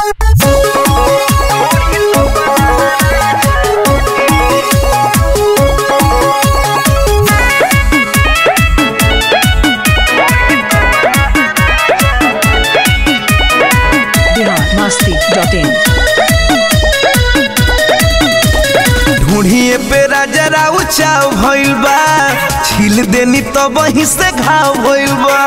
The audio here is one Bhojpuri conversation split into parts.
biharmasti.in ढूढ़िए पे राजरा उचाव भइल बा छील देनी तो वहीं से घाव भइल बा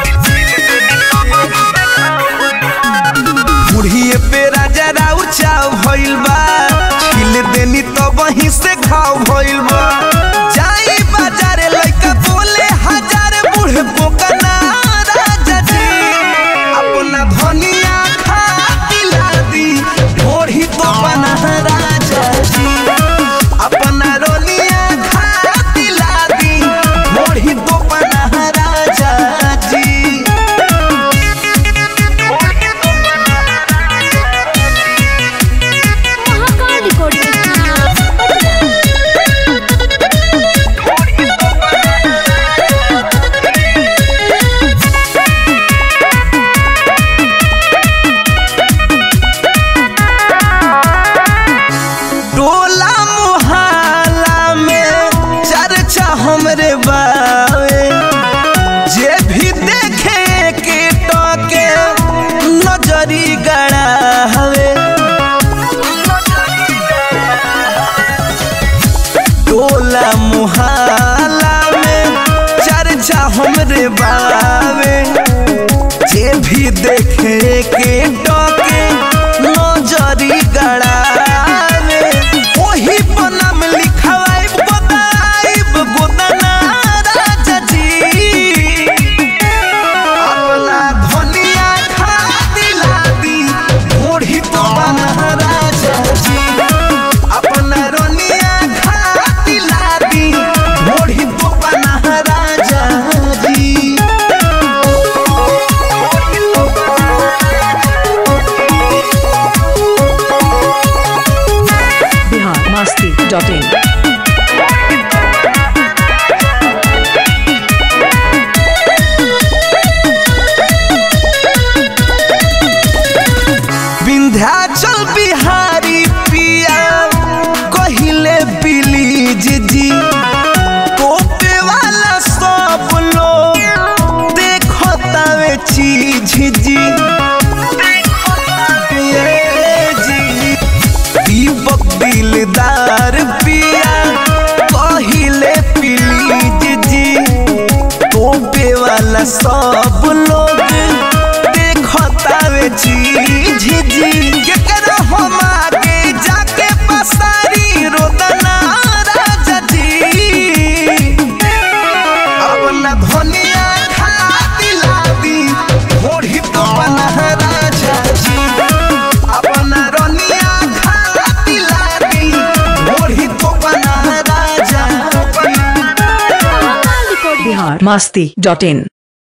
ढूढ़िए पे राजरा उचाव भइल बा छील देनी तो वहीं से घाव भइल बा जाई बाजारे लइका बोले हजार बूढ़ पोकना राजा जी अपना धनिया खा दिला दी ढोढ़ी तो बना राजा जी अपना रोनिया खा दिला दी ढोढ़ी तो बना राजा जी महाकाल रिकॉर्डिंग टोला मोहल्ला में चर्चा हमरे बावे जे भी देखे के टके नजरी गड़ावे टोला मोहल्ला में चर्चा हमरे बावे जे भी देखे के टके नजरी गड़ावे ओही पन्ना में लिखवाइब गोदाइब गोदना राजा जी अपना धनिया खा दिला दी ओढ़ी तो बना राजा जी अपना रोनिया खा दिला दी ओढ़ी तो बना राजा जी biharmasti.in विंध्याचल बिहारी पिया कहिले बिलीज जी कोपे वाला सब लोग देखो तावे चीज जी ये जी दीपक दिलदार पिया कहिले प्लीज जी तोपे वाला सब लोग देखतावे चीज जी केकरा हम आगे जाके पसारी रोदना राजा जी अपना धनिया खा दिला दी होड़ी तो बना राजा जी अपना रनिया खा दिला दी होड़ी तो बना राजा महाकाल रिकॉर्डिंग biharmasti.in